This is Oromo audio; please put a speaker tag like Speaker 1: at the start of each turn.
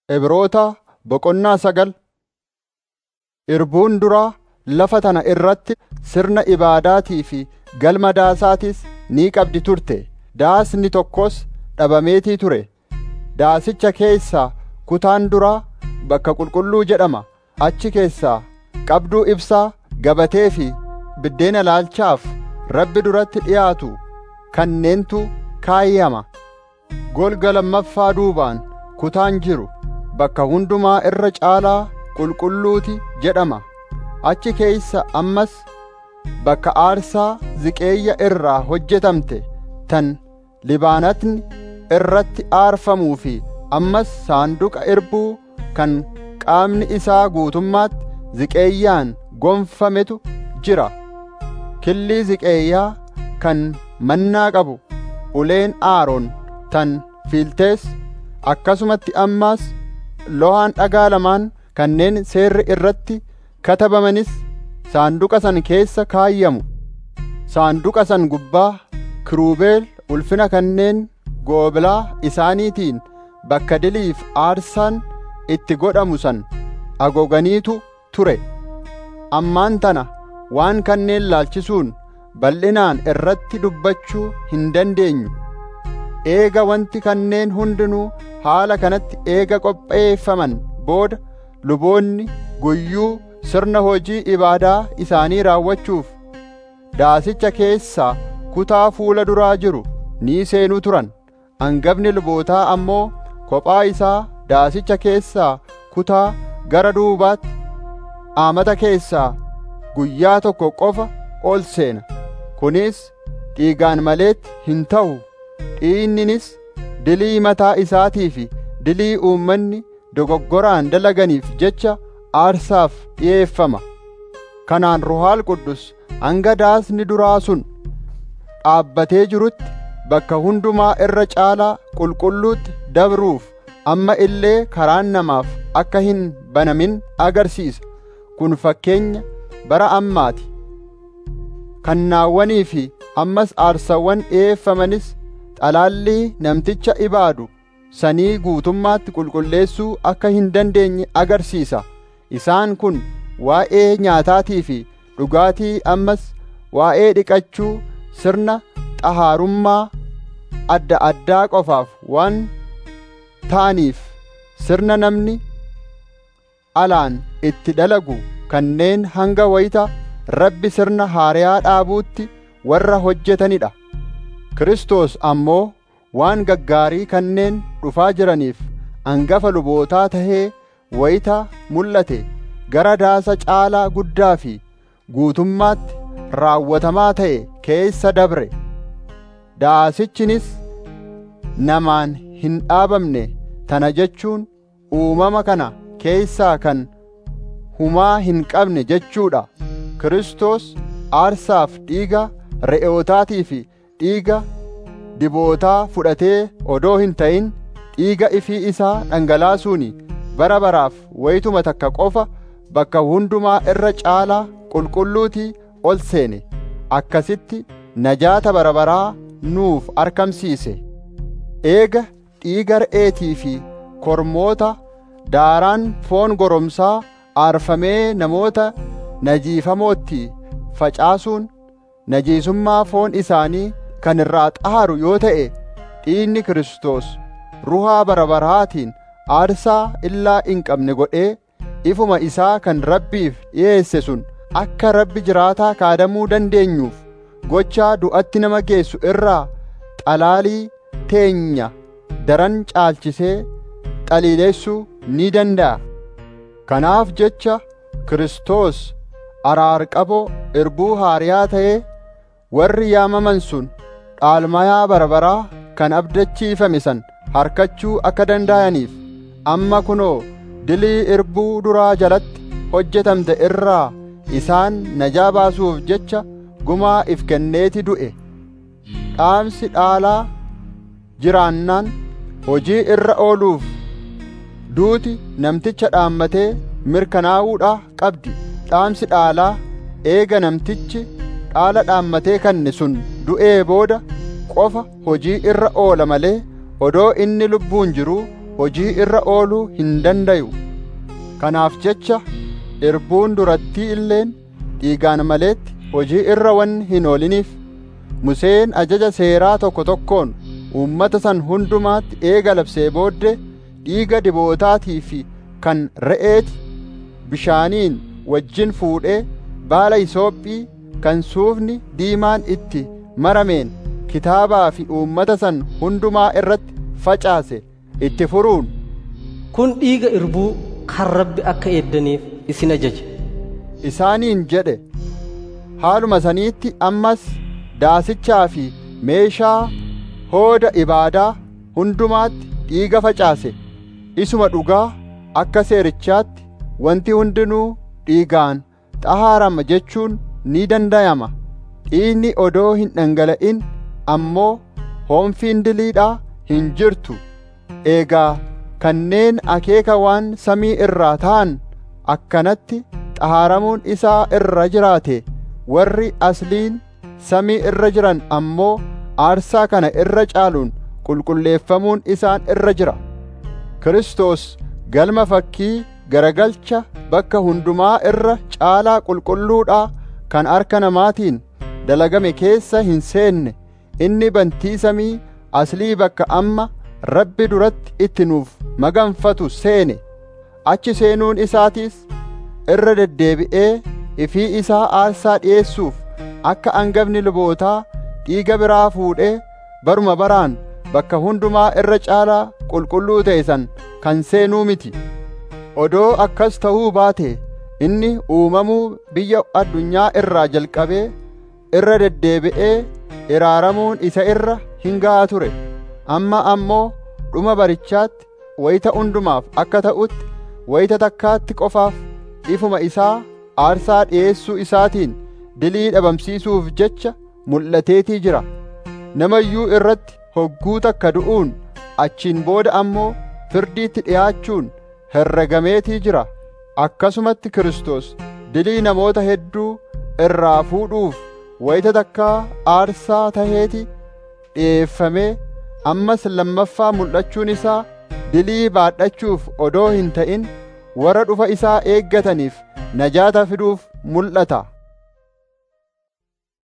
Speaker 1: Ibroota boqonnaa sagal Irbuun duraa lafa tana irratti sirna ibaadaatii fi galma daasaatis ni qabdi turte. Daasni tokkos dhabameetii ture. Daasicha keessaa kutaan duraa bakka qulqulluu jedhama. Achi keessaa qabduu ibsaa, gabatee fi biddeena ilaalchaaf Rabbi duratti dhiyaatu kanneentu kaayyama. Golga lammaffaa duubaan kutaan jiru bakka hundumaa irra caalaa qulqulluuti jedhama. Achi keessa ammas bakka aarsaa ziqeeyya irraa hojjetamte tan Libaanatni irratti aarfamuu fi ammas saanduqa irbuu kan qaamni isaa guutummaatti ziqeeyyaan gonfametu jira. Killii ziqeeyyaa kan mannaa qabu uleen Aaroon tan fiiltees akkasumatti ammas lohaan dhagaa lamaan kanneen seerri irratti katabamanis saanduqa san keessa kaayyamu. Saanduqa san gubbaa kiruubeel ulfina kanneen goobilaa isaaniitiin bakka diliif aarsaan itti godhamu san agoganiitu ture. Ammaan tana waan kanneen laalchisuun bal'inaan irratti dubbachuu hin dandeenyu. Eega wanti kanneen hundinuu haala kanatti eega qopheeffaman booda luboonni guyyuu sirna hojii ibaadaa isaanii raawwachuuf daasicha keessaa kutaa fuula duraa jiru ni seenuu turan. Hangafni lubootaa ammoo kophaa isaa daasicha keessaa kutaa gara duubaatti aamata keessaa guyyaa tokko qofa ol seena. Kunis dhiigaan maleetti hin ta'u. Dhiinninis dilii mataa isaatii fi dilii uummanni dogoggoraan dalaganiif jecha aarsaaf dhi'eeffama. Kanaan Ruhaal Quddus hanga daasni duraa sun dhaabbatee jirutti bakka hundumaa irra caalaa qulqulluutti dabruuf amma illee karaan namaaf akka hin banamin agarsiisa. Kun fakkeenya bara ammaati. Kannaawwanii fi ammas aarsawwan dhi'eeffamanis xalaallii namticha ibaadu sanii guutummaatti qulqulleessuu akka hin dandeenye agarsiisa. Isaan kun waa'ee nyaataatii fi dhugaatii ammas waa'ee dhiqachuu sirna xahaarummaa adda addaa qofaaf waan ta'aniif sirna namni alaan itti dalagu kanneen hanga wayita Rabbi sirna haariyaa dhaabuutti warra hojjetanidha. Kiristoos ammoo waan gaggaarii kanneen dhufaa jiraniif hangafa lubootaa tahee wayita mul'ate gara daasa caalaa guddaa fi guutummaatti raawwatamaa ta'e keessa dabre. Daasichinis namaan hin dhaabamne tana jechuun uumama kana keessaa kan humaa hin qabne jechuudha. Kiristoos aarsaaf dhiiga re'ootaatii fi dhiiga dibootaa fudhatee odoo hin ta'in dhiiga ifii isaa dhangalaasuuni bara baraaf wayituma takka qofa bakka hundumaa irra caalaa qulqulluutii ol seene akkasitti najaata bara baraa nuuf argamsiise eega dhiiga re'eetii fi kormoota daaraan foon goromsaa aarfamee namoota najiifamootti facaasuun najiisummaa foon isaanii kan irraa xaaru yoo ta'e dhiigni Kiristoos ruhaa bara baraatiin aarsaa illaa hin qabne godhee ifuma isaa kan Rabbiif dhiyeesse sun akka Rabbi jiraataa kaadamuu dandeenyuuf gochaa du'atti nama geessu irraa xalaalii teenya daran caalchisee xaliileessuu ni danda'a. Kanaaf jecha Kiristoos araarqaboo irbuu haariyaa ta'ee warri yaamaman sun dhaalmayaa barbaraa kan abdachiifame san harkachuu akka danda'aniif amma kunoo dilii irbuu duraa jalatti hojjetamte irraa isaan najaa baasuuf jecha gumaa if kenneeti du'e dhaamsi dhaalaa jiraannaan hojii irra ooluuf duuti namticha dhaammatee mirkanaa'uudha qabdi dhaamsi dhaalaa eega namtichi dhaala dhaammatee kanne sun du'ee booda qofa hojii irra oola malee odoo inni lubbuun jiruu hojii irra ooluu hin dandayu kanaaf jecha irbuun durattii illeen dhiigaan maleetti hojii irra wanni hin ooliniif Museen ajaja seeraa tokko tokkoon uummata san hundumaatti eega labsee booddee dhiiga dibootaatii fi kan re'eeti bishaaniin wajjin fuudhee baala isoophii kan suufni diimaan itti marameen kitaabaa fi uummata san hundumaa irratti facaase itti furuun
Speaker 2: kun dhiiga irbuu kan rabbi akka eeddaniif isin ajaje
Speaker 1: isaaniin jedhe haaluma saniitti ammas daasichaa fi meeshaa hooda ibaadaa hundumaatti dhiiga facaase isuma dhugaa akka seerichaatti wanti hundinuu dhiigaan xahaarama jechuun ni dandayama dhiigni odoo hin dhangala'in ammoo hoomfiin diliidhaa hin jirtu eegaa kanneen akeeka waan samii irraa ta'an akkanatti xahaaramuun isaa irra jiraate warri asliin samii irra jiran ammoo aarsaa kana irra caaluun qulqulleeffamuun isaan irra jira Kiristoos galma fakkii garagalcha bakka hundumaa irra caalaa qulqulluudhaa kan harka namaatiin dalagame keessa hin seenne inni bantii samii aslii bakka amma rabbi duratti itti nuuf maganfatu seene achi seenuun isaatiis irra deddeebi'ee ifii isaa aarsaa dhi'eessuuf akka angafni lubootaa dhiiga biraa fuudhee baruma baraan bakka hundumaa irra caalaa qulqulluu ta'e san kan seenuu miti odoo akkas ta'uu baate inni uumamuu biyya addunyaa irraa jalqabee irra deddeebi'ee iraaramuun isa irra hin ga'a ture amma ammoo dhuma barichaatti wayita hundumaaf akka ta'utti wayita takkaatti qofaaf ifuma isaa aarsaa dhi'eessuu isaatiin dilii dhabamsiisuuf jecha mul'ateetii jira namayyuu irratti hogguu takka du'uun achiin booda ammoo firdiitti dhi'aachuun herregameetii jira akkasumatti Kiristoos dilii namoota hedduu irraa fuudhuuf wayita takkaa aarsaa taheeti dhi'eeffamee ammas lammaffaa mul'achuun isaa dilii baadhachuuf odoo hin ta'in warra dhufa isaa eeggataniif najaata fiduuf mul'ata